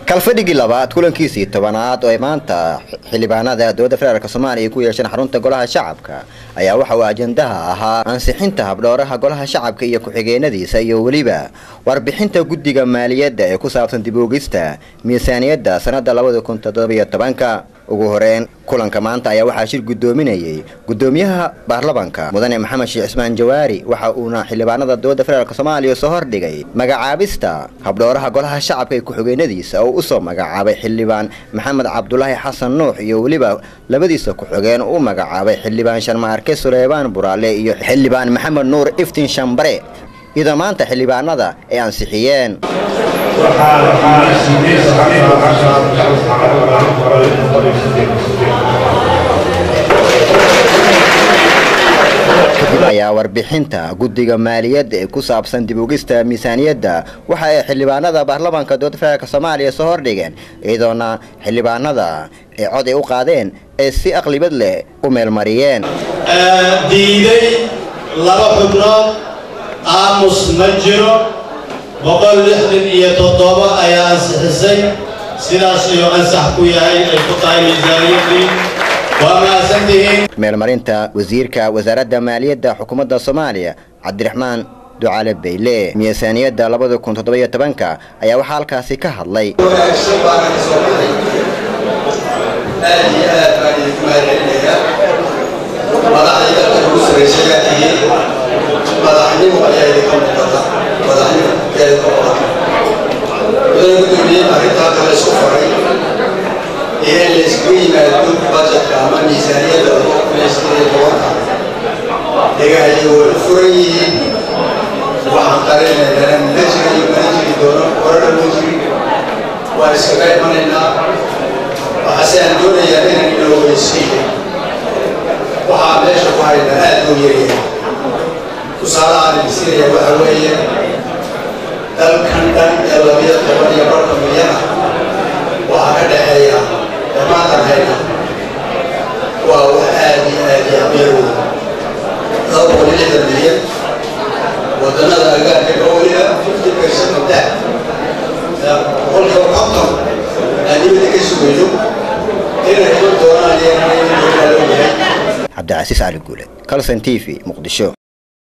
kalfadhigii labaad kulankiisii tobanaad oo ay maanta xildhibaanada dowladda federaalk soomaaliya ay ku yeesheen xarunta golaha shacabka ayaa waxa uu ajendaha ahaa ansixinta habdhooraha golaha shacabka iyo ku-xigeenadiisa iyo weliba warbixinta guddiga maaliyadda ee ku saabsan dib oogista miisaaniyadda sanada labada kun toddobiyo tobanka ugu horeyn kulanka maanta ayaa waxaa shir guddoominayay guddoomiyaha baarlamanka mudane maxamed sheekh cismaan jawaari waxa uuna xildhibaanada dowladda federaalk soomaaliya soo hordhigay magacaabista habdhooraha golaha shacabka ee ku-xigeenadiisa oo usoo magacaabay xildhibaan maxamed cabdulaahi xasan nuux iyo weliba labadiisa ku-xigeen u magacaabay xildhibaan sharmaarke suleymaan buraale iyo xildhibaan maxamed nuur iftiin shambare iyadoo maanta xildhibaanada ay ansixiyeen kadib ayaa warbixinta guddiga maaliyadda ee ku saabsan dib ogista miisaaniyadda waxa ay xildhibaanada baarlamaanka dowladda federaalk soomaaliya soo hordhigeen iyadoona xildhibaanada ay cod ay u qaadeen ee si aqlibad leh u meelmariyeen diiday laba xubnood aamus ma jiro boqol lixdan iyo toddoba ayaa ansixisay sidaas ayuu ansax ku yahay ay ku tahay miisaaniyaddii waa mahadsantihiin meelmarinta wasiirka wasaaradda maaliyadda xukuumadda soomaaliya cabdiraxmaan ducale bayle miisaaniyadda labada kun toddobiyo tobanka ayaa waxaa halkaasi ka hadlay wanaagsan baana ka soo baxay aad iyo aad baan idinku mahadcelinayaa madaxdii dalka ugu sarraysayaa tihiin madaxnimo ayaa idinka muuqata madaxnimo ayaa idinka muuqata mudane gudoomiye arrintaa kale isku faray iyo in la isugu yimaado bajetka ama miisaaniyadda laba kun iyo siddeed iyo tobanka dhegahayay way u furan yihiin waxaan qarinaynaa ma jirayo mana jiri doono horena ma jirin waan iskaga imanaynaa waxaase aan doonayaa inaan ina ogeysiiyo waxaa meesha ku haynaa aad loo yaryahay tusaale aan idinsiinaya waxa weeye dalkan dhan ee labiyo toban iyo barka milyan ah waxaa ka dhexeeya dhammaantan hayna waa wax aad iyo aad iyo abyarooda laba boqol iyo lixdan milyan wadannada agaarka dhowliga fifty percent of that boqolkiiba konton aan dibadda ka sugayno inay iman doonaan iyo inaan iman doonaan loo yahay cabdicasiis cali guule calson t v muqdisho